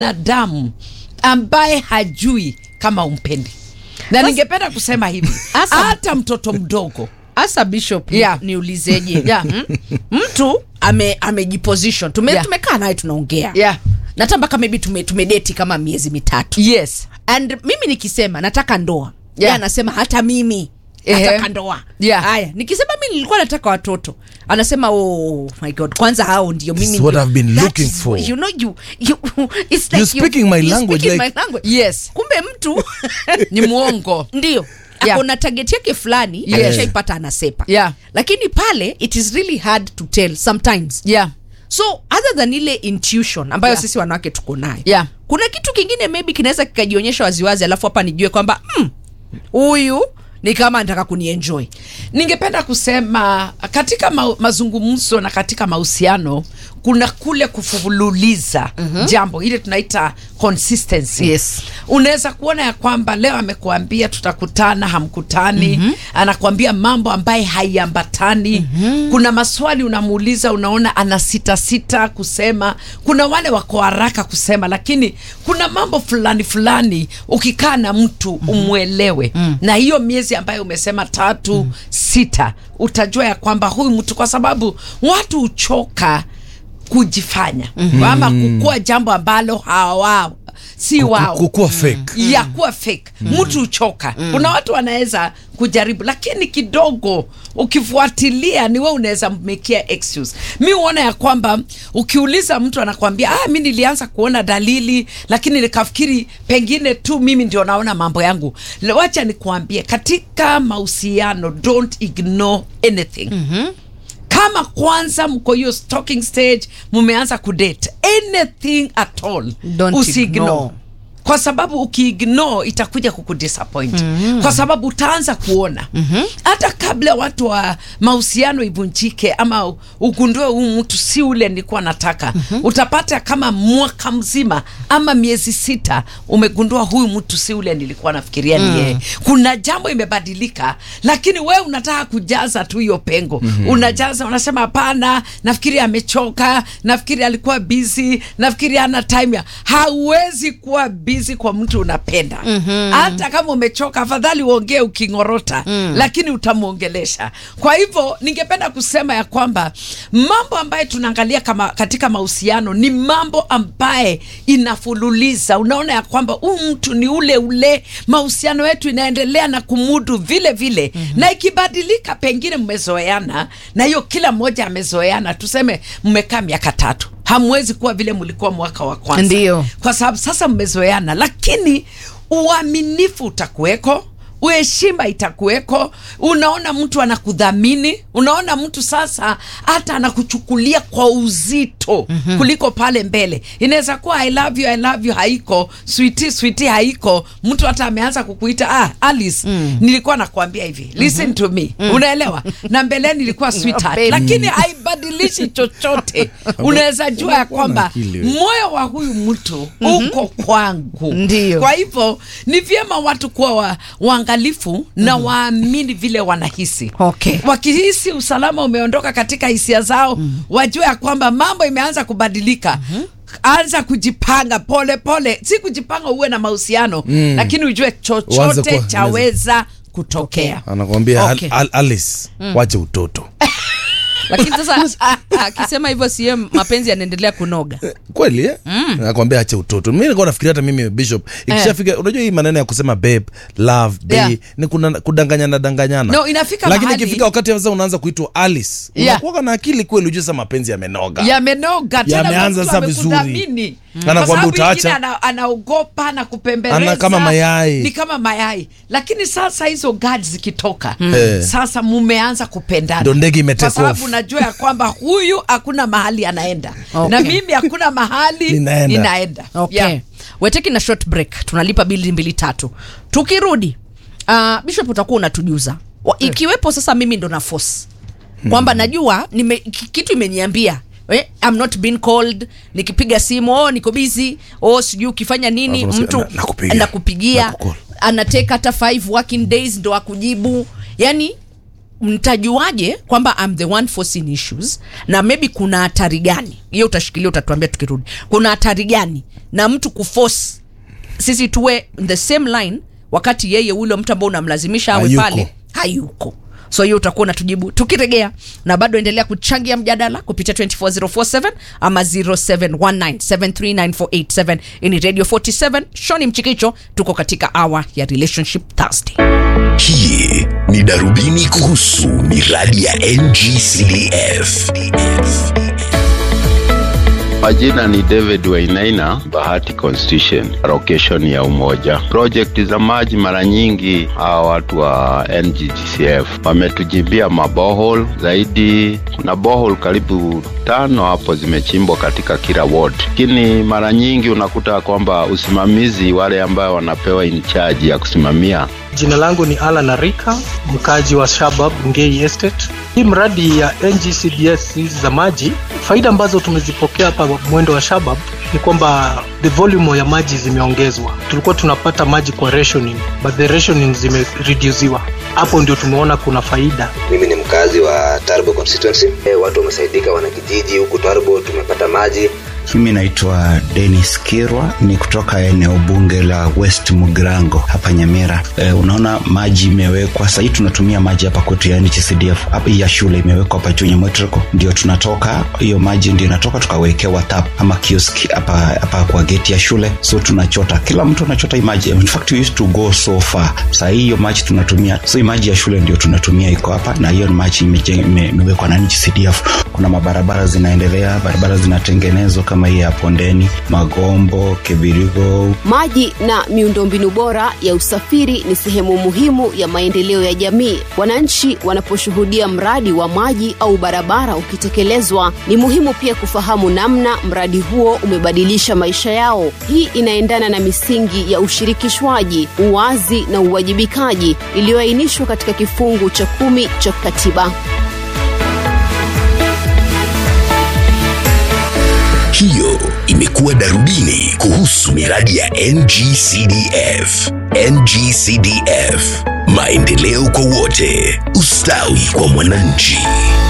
binadamu ambaye hajui kama umpendi na ningependa kusema hivi Asa- hata mtoto mdogo hasa bishop Yeah. niulizeje Yeah. Mm? mtu ame amejiposition tume, Yeah. tumekaa naye tunaongea yeah. na hata mpaka maybe tume, tumedeti kama miezi mitatu yes and mimi nikisema nataka ndoa Yeah. yeah. anasema hata mimi Ehe. nataka ndoa Yeah. haya nikisema mi nilikuwa nataka watoto anasema oh my god kwanza hao ndio mimi It's what ndio- I've been that looking is- for. you know you, you it's like You're speaking my you're language, speaking like- my language. yes kumbe mtu ni mwongo ndio Yeah. akona target yake fulani Yes. akishaipata anasepa Yeah. lakini pale it is really hard to tell sometimes yeah so other than ile intuition ambayo Yeah. sisi wanawake tuko nayo Yeah. kuna kitu kingine maybe kinaweza kikajionyesha waziwazi alafu hapa nijue kwamba "Hmm, huyu ni kama anataka kunienjoy ningependa kusema katika ma mazungumzo na katika mahusiano kuna kule kufululiza mm-hmm. jambo ile tunaita consistency Yes. unaweza kuona ya kwamba leo amekuambia tutakutana hamkutani mm-hmm. anakuambia mambo ambaye haiambatani mm-hmm. kuna maswali unamuuliza unaona ana sita sita kusema kuna wale wako haraka kusema lakini kuna mambo fulani fulani ukikaa na mtu mm-hmm. umwelewe mm-hmm. na hiyo miezi ambayo umesema tatu mm-hmm. sita utajua ya kwamba huyu mtu kwa sababu watu huchoka kujifanya mm-hmm. ama kukua jambo ambalo hawao si wao kukuwa fake ya kuwa fake mtu huchoka kuna watu wanaweza kujaribu lakini kidogo ukifuatilia ni we unaweza mmekia excuse mi huona ya kwamba ukiuliza mtu anakwambia ah, mi nilianza kuona dalili lakini nikafikiri pengine tu mimi ndio naona mambo yangu Le- wacha nikuambie katika mahusiano don't ignore anything mm-hmm kama kwanza mko hiyo stalking stage mumeanza kudate anything at all Don't usiignore ignore. kwa sababu ukiignore itakuja kukudisappoint mm-hmm. kwa sababu utaanza kuona mm-hmm. hata kabla watu wa mahusiano ivunjike ama ugundue huu mtu si ule nilikuwa nataka mm-hmm. utapata kama mwaka mzima ama miezi sita umegundua huyu mtu si ule nilikuwa nafikiria mm. ni yeye kuna jambo imebadilika lakini we unataka kujaza tu hiyo pengo mm-hmm. unajaza unasema hapana nafikiri amechoka nafikiri alikuwa busy nafikiri ana time ya hauwezi kuwa busy kwa mtu unapenda mm-hmm. hata kama umechoka afadhali uongee ukingorota mm. lakini utamwongelesha kwa hivyo ningependa kusema ya kwamba mambo ambayo tunaangalia kama katika mahusiano ni mambo ambaye inafululiza unaona ya kwamba huu mtu ni ule ule mahusiano yetu inaendelea na kumudu vile vile mm-hmm. na ikibadilika pengine mmezoeana na hiyo kila mmoja amezoeana tuseme mmekaa miaka tatu hamwezi kuwa vile mlikuwa mwaka wa kwanza Ndiyo. kwa sababu sasa mmezoeana lakini uaminifu utakuweko uheshima itakuweko unaona mtu anakudhamini unaona mtu sasa hata anakuchukulia kwa uzito mm-hmm. kuliko pale mbele inaweza kuwa i love you, I love you haiko switi switi haiko mtu hata ameanza kukuita ah, alice mm. nilikuwa nakuambia hivi listen mm-hmm. to me mm. unaelewa na mbeleni nilikuwa sweetheart baby. lakini haibadilishi chochote unaweza jua ya kwamba akili wewe. moyo wa huyu mtu uko kwangu Ndiyo. kwa hivyo ni vyema watu kuwa wa, waangalifu na waamini vile wanahisi Okay. wakihisi usalama umeondoka katika hisia zao wajue ya kwamba mambo imeanza kubadilika anza kujipanga pole pole si kujipanga uwe na mahusiano Mm. lakini ujue Uanze chochote kuwa- chaweza kutokea anakwambia Okay. Al- Al- alice wache utoto lakini sasa akisema hivyo siye mapenzi yanaendelea kunoga kweli eh? nakwambia ache utoto mi nilikuwa nafikiria hata mimi bishop ikishafika unajua hii maneno ya kusema babe love day Yeah. ni kuna, kudanganyana danganyana No, inafika lakini mahali- ikifika wakati sasa unaanza kuitwa alice Yeah. unakuwaga na akili kweli ujue sasa mapenzi yamenoga yamenoga tena Yameanza mtu sasa vizuri. amekudhamini. Mm. Kwa Anakuambia sababu utaacha. ingine ana, anaogopa na kupembeleza Ana kama mayai. ni kama mayai lakini sasa hizo gadi zikitoka Eh. sasa mumeanza kupendana Ndo ndege ime kwa take sababu off. najua ya kwamba huyu hakuna mahali anaenda Okay. na mimi hakuna mahali Ninaenda. ninaenda okay Yeah. we're taking a short break tunalipa bili mbili tatu tukirudi uh, bishop utakuwa unatujuza Wa- ikiwepo sasa mimi ndo na force kwamba najua nime, ki- kitu imeniambia eh, I'm not being called nikipiga simu oh, niko busy oh, sijui ukifanya nini Alafu mtu na- nakupigia. nakupigia Nakukall. anateka hata five working days ndo akujibu yani mtajuaje kwamba I'm the one forcing issues na maybe kuna hatari gani hiyo utashikilia utatuambia tukirudi kuna hatari gani na mtu kuforce sisi tuwe in the same line wakati yeye ule mtu ambao unamlazimisha awe Hayuko. pale hayuko so hiyo utakuwa unatujibu tukiregea na bado endelea kuchangia mjadala kupitia 24047 ama 0719739487 ini radio 47 shoni mchikicho tuko katika hour ya relationship thursday Hii ni darubini kuhusu miradi ya NGCDF. Majina ni David Wainaina, Bahati Constitution, location ya Umoja. Project za maji mara nyingi hawa watu wa NGGCF wametujimbia mabohol zaidi. Kuna bohol karibu tano hapo zimechimbwa katika kila ward, lakini mara nyingi unakuta kwamba usimamizi, wale ambao wanapewa in charge ya kusimamia Jina langu ni Alan Arika, mkaji wa Shabab Ngei Estate. Hii mradi ya NGCDS hizi za maji, faida ambazo tumezipokea hapa mwendo wa Shabab ni kwamba the volume ya maji zimeongezwa. Tulikuwa tunapata maji kwa rationing, but the rationing zimereduciwa. Hapo ndio tumeona kuna faida. mimi ni mkazi wa Tarbo constituency. E, watu wamesaidika, wanakijiji huku Tarbo tumepata maji. Mimi naitwa Dennis Kirwa, ni kutoka eneo bunge la West Mugrango hapa Nyamira. E, unaona maji imewekwa sahii, tunatumia maji hapa kwetu ya NGCDF hapa, hii ya shule imewekwa hapa juu Nyamwetreko, ndio tunatoka hiyo maji ndio inatoka tukawekewa tap ama kioski hapa hapa kwa geti ya shule, so tunachota, kila mtu anachota hii maji. In fact we used to go so far, sahii hiyo maji tunatumia, so hii maji ya shule ndio tunatumia, iko hapa na hiyo ni maji imejeng- ime- imewekwa na NGCDF. Kuna mabarabara zinaendelea, barabara zinatengenezwa kama hii ya Pondeni, Magombo, Kebirigo, Maji na miundombinu bora ya usafiri ni sehemu muhimu ya maendeleo ya jamii. Wananchi wanaposhuhudia mradi wa maji au barabara ukitekelezwa, ni muhimu pia kufahamu namna mradi huo umebadilisha maisha yao. Hii inaendana na misingi ya ushirikishwaji, uwazi na uwajibikaji iliyoainishwa katika kifungu cha kumi cha katiba. Hiyo imekuwa darubini kuhusu miradi ya NGCDF. NGCDF, maendeleo kwa wote, ustawi kwa mwananchi.